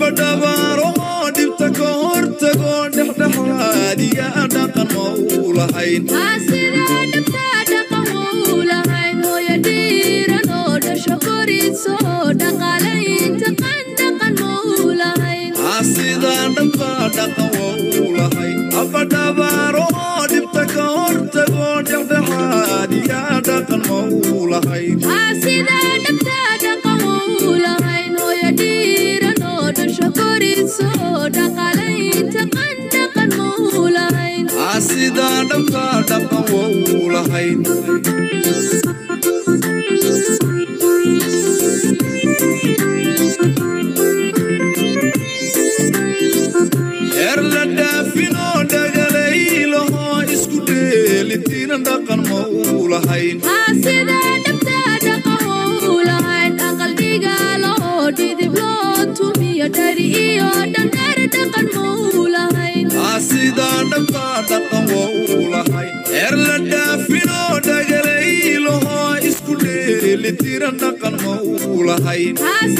abadhabaaro oo dhibta ka hortago dhexdhexaadiya dhaqan ma u lahayn sidaan dhabka dhaqan waa u lahayn abadhabaaro oo dhibta ka hortago dhexdhexaadiya dhaqan ma u lahayn sidaan dhabka dhaqan waa u lahayn heer la dhaafinoo dhagalaylaho isku dheelitiina dhaqan ma u lahayn sidaan dhabka dhaqan waa u lahayn heer la dhaafinoo dhagalaylaho isku dheelitiina dhaqan ma u lahayn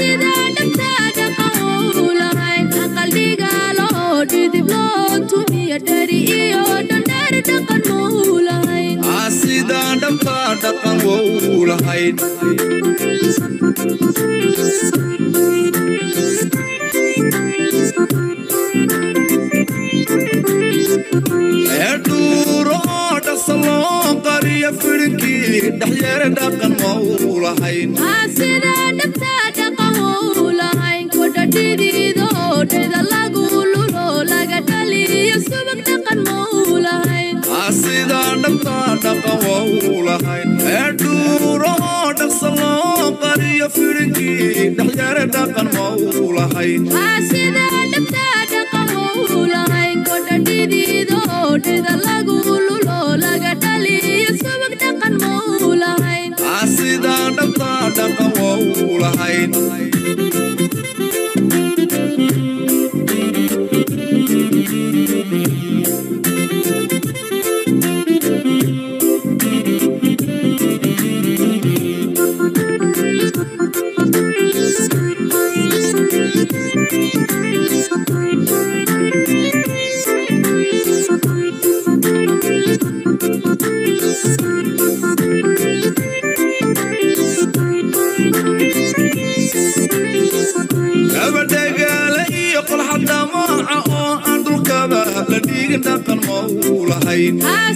sidaan dhabka dhaqan waa u lahayn eedhuuro oo dhasaloo qariya fidhinkii dhexyeere dhaqan ma u lahayn sidaan dhabka dhaqan waa u lahayn eedhuuro oo dhasaloo qariya fidhinkii dhexyeere dhaqan ma u lahayn sidaan dhabka dhaqan waa u lahayn gabadhagaala iyo qolxadhamaaca oo aan dhulkaba la dhiigin dhaqan ma u lahayn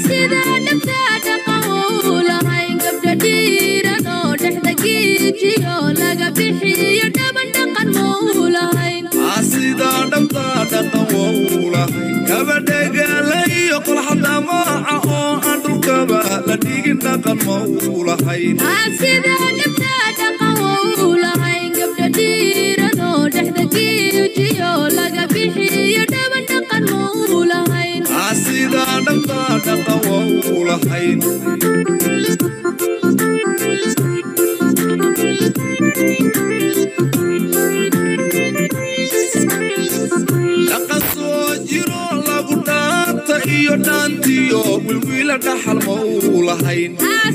sidaan dhabka dhaqan waa u lahayn gabadhagaala iyo qolxadhamaaca oo aan dhulkaba la dhiigin dhaqan ma u lahayn sidaan dhabka dhaqan waa u lahayn dhaqan soo jiro lagu dhaanta iyo dhaantiyo wilwiila dhaxal ma u lahayn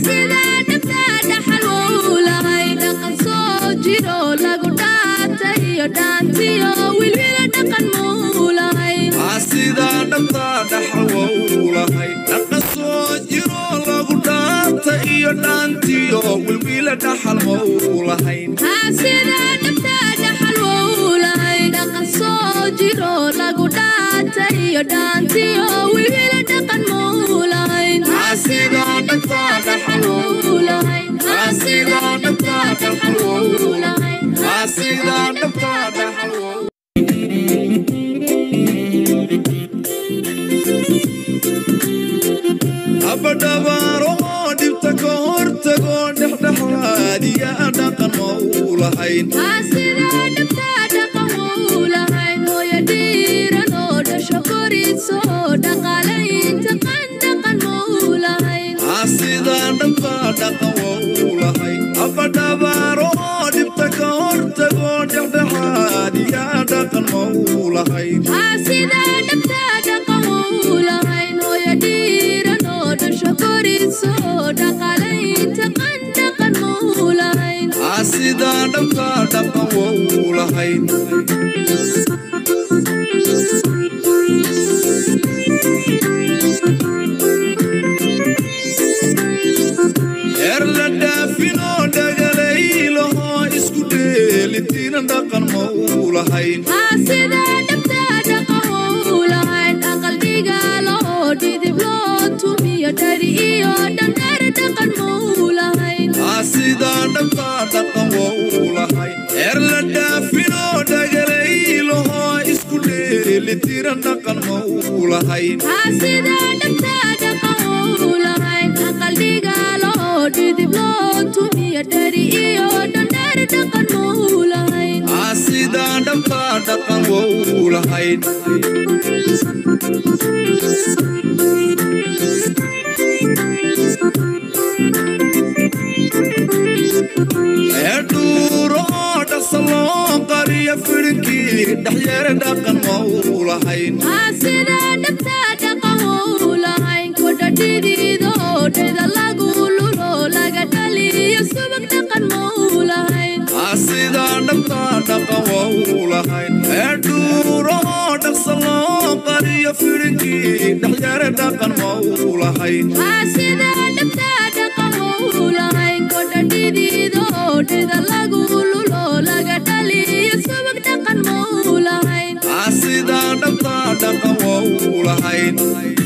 sidaan dhabka dhaxal waa u lahayn dhaqan soo jiro lagu dhaanta iyo dhaantiyo wilwiila dhaxal ma u lahayn sidaan dhabka dhaxal waa u lahayn sidaan dhabka dhaxal waa u lahayn sidaan dhabka dhaxal waa u abadhabaaro oo dhibta ka hortago dhexdhexaadiya dhaqan ma u lahayn sidaan dhabka dhaqan waa u lahayn abadhabaaro oo dhibta ka hortago dhexdhexaadiya dhaqan ma u lahayn sidaan dhabka dhaqan waa u lahayn lahayn sida dhabta dhaqan lahayn aqal dhigaalo dhidib loo tumiyo dhari iyo dhandheer dhaqan mau lahayn sidaan dhabtaa dhaqan wou lahayn eer la dhaafinoo dhagalaylaho isku dheelitiran dhaqan mau lahayn sida dhabta dhaqan lahayn aqal dhigaalo dhidib loo tumiyo dhari iyo dhandheer dhaqan mau lahayn sidaan dhabtaa dhaqan wou lahayn ee dhuuro oo dhasaloo qariya fidhinkii dhexyeere dhaqan mau lahayn sida dhabta dhaqan lahayn kodha dhidiido dheda lagu lulo laga dhaliyo subag dhaqan mau lahayn sidaan dhabtaa dhaqan wou lahayn ee dhuuro oo dhaqsaloo qariya fidhinkii dhexyeere dhaqan mau lahayn sida dhabta dhaqan lahayn kodha dhidiido dheda lagu lulo laga dhaliyo subag dhaqan mau lahayn sidaan dhabtaa dhaqan wou lahayn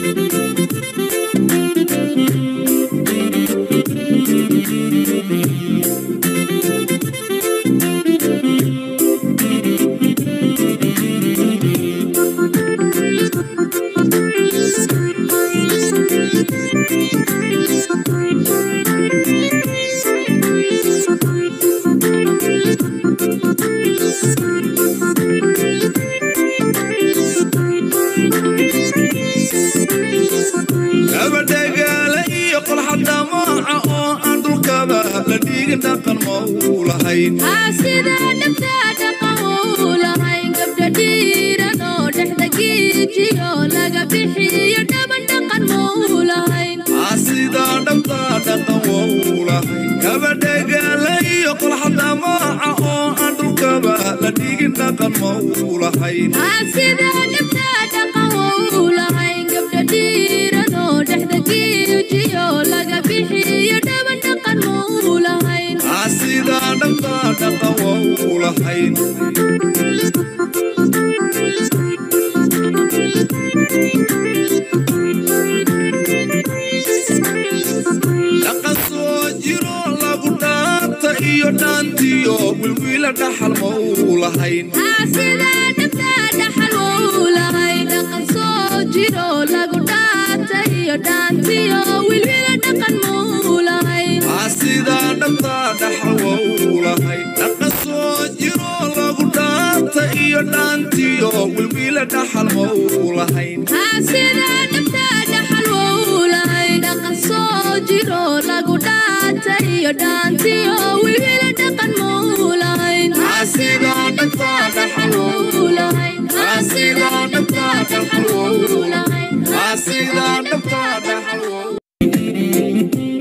gabadhagaala iyo qolxadhamaaca oo aan dhulkaba la dhiigin dhaqan mau lahayn sida dhabta dhaqan lahayn gabdha dhiiran oo dhexda giijiyo laga bixiyo dhaban dhaqan mau lahayn sidaan dhabtaa dhaqan wou lahayn gabadhagaala iyo qolxadhamaaca oo aan dhulkaba la dhiigin dhaqan mau lahayn sida dhabta dhaqan lahayn gabdha dhiiran oo dhexda giijiyo laga bixiyo dhaban dhaqan mau lahayn sidaan dhabtaa dhaqan wou lahayn dhaqan soo jiro lagu dhaanta iyo dhaantiyo wilwiila dhaxal mau lahayn sida dhabta dhaxal wou lahayn dhaqan soo jiro lagu dhaata iyo dhaantiyo wilwila dhaqan mau lahayn sidaan dhabtaa dhaxal wou lahayn dhaqan soo jiro lagu dhaanta iyo dhaantiyo wilwiila dhaxal mau lahayn sida dhabta dhaxal wou lahayn dhaqan soo jiro lagu dhaata iyo dhaantiyo wilwila dhaqan mau lahayn sidaan dhabtaa dhaxal wou lahayn sidaan dhabtaa dhaxal wou lahayn sidaan dhabtaa dhaxal wou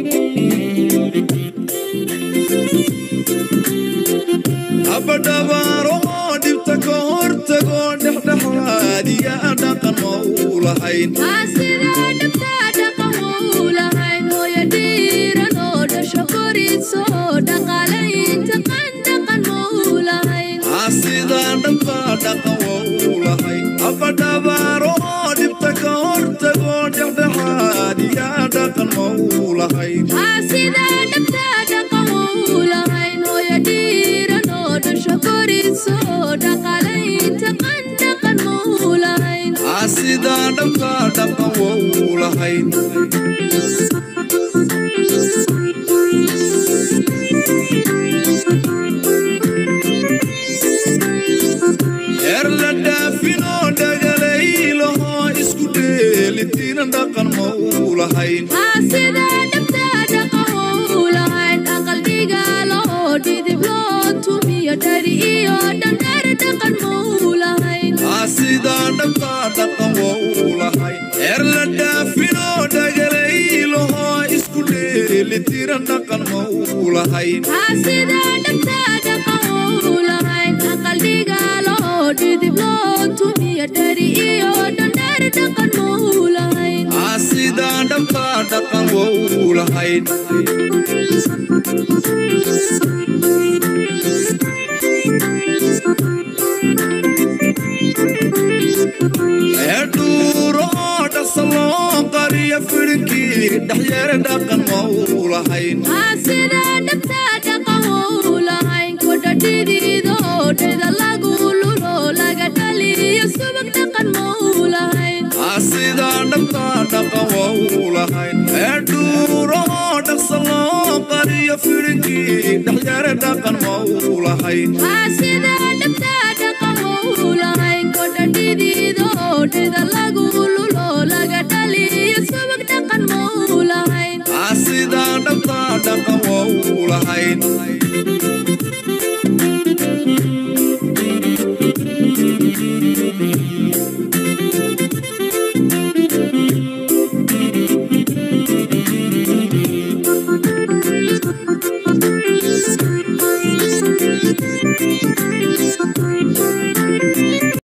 abadhabaaro oo dhibta ka hortago dhexdhexaadiya dhaqan mau lahayn sida dhabta dhaqan wou lahayn hooyo dhiiran oo dhasho koriso dhaqaalaynta qan dhaqan mau lahayn sidaan dhabtaa dhaqan wou lahayn abadhabaaro oo dhibta ka hortago dhexdhexaadiya dhaqan mau lahayn sida dhabta dhaqan wou lahayn hooyo dhiiran oo dhasho koriso dhaqaalaynta qan dhaqan mau lahayn sidaan dhabtaa dhaqan wou lahayn eer la dhaafinoo dhagalaylaho isku dheelitiran dhaqan mau lahayn sida dhabta dhaqan wou lahayn aqal dhigaalo dhidib loo tumiyo dhari iyo dhandheer dhaqan mau lahayn sidaan dhabtaa dhaqan wou lahayn eer la dhaafinoo dhagalaylaho isku dheelitiran dhaqan mau lahayn sida dhabta dhaqan wou lahayn aqal dhigaalo dhidib loo tumiyo dhari iyo dhandheer dhaqan mau lahayn sidaan dhabtaa dhaqan wou lahayn Thank you. eedhuuro oo dhasaloo qariya fidhinkii dhexyeere dhaqan ma uu lahayn sida dhabta dhaqan wuu lahayn kodha dhidiido dheda lagu lulo laga dhaliyo subag dhaqan muu lahayn sidaa dhabta dhaqan waa uu lahayn eedhuuro oo dhasaloo qariya fidhinkii dhexyeere dhaqan ma uu lahayn sida dhabta dhaqan wuu lahayn kodha dhidiido dheda lagu lulo laga dhaliyo subag dhaqan muu lahayn sidaa dhabta dhaqan waa uu lahayn